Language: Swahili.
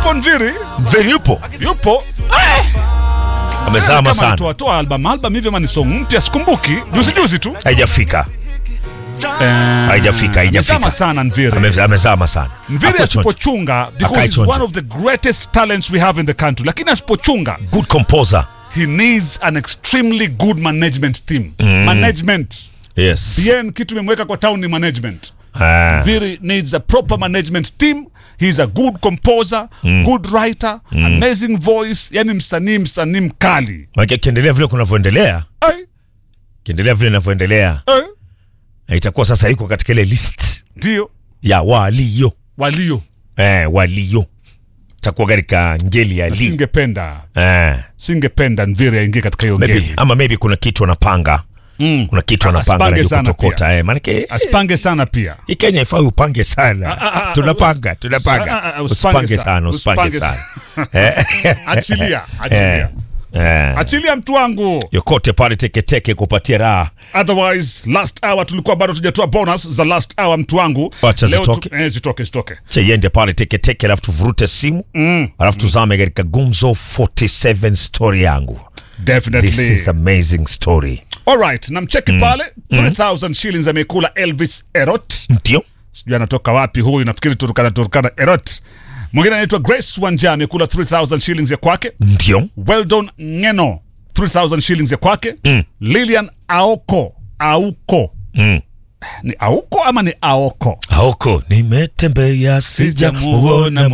yupo Nviri, Mveri yupo yupo amezama kama sana, anatoa toa album album hivi, ama ni song mpya, sikumbuki, juzi juzi tu haijafika Eh, haijafika amezama haijafika, sana Nviri. Ame- amezama sana. Mviri Hakuwa chonjo. asipochunga because Akae he's chonjo. one of the greatest talents we have in the country, lakini asipochunga good composer he needs an extremely good management team management yes. bien kitu imemweka kwa town ni management Ah, Viri needs a proper management team. He's a good composer, good writer, amazing voice, yani msanii msanii mkali. maana akiendelea vile kunavyoendelea, Ai, kiendelea vile inavyoendelea, ai, na itakuwa sasa iko katika ile list ndio ya walio walio eh, walio takuwa katika ngeli ya li singependa eh, singependa Nviri aingie katika hiyo maybe, ngeli. ama maybe kuna kitu anapanga Mm. kuna kitu anapanga Asipange najua sana kutokota eh, maanake eh, Asipange sana pia. hii Kenya ifai upange sana ah, ah, tunapanga ah, tunapanga ah, ah, usipange usipange sana, sana usipange usipange sana Eh, Achilia, achilia. eh, Achilia mtu wangu. yokote pale teketeke kupatia raha Otherwise last hour tulikuwa bado tujatoa bonus za last hour mtu wangu. Wacha Leo zitoke. tu- eh, zitoke zitoke. cheiende pale teketeke alafu tuvurute simu Mm. alafu tuzame katika gumzo 47 story yangu Definitely. this is amazing story Alright, namcheki pale 3000 shillings amekula Elvis Erot. ndio Sijui anatoka wapi huyu, nafikiri Turkana Turkana Erot. Mwingine anaitwa Grace Wanja amekula 3000 shillings ya kwake. ndio Weldon Ngeno 3000 shillings ya kwake. Lilian Aoko Auko. mm. Ni Auko ama ni Aoko? Aoko nimetembea sijamuona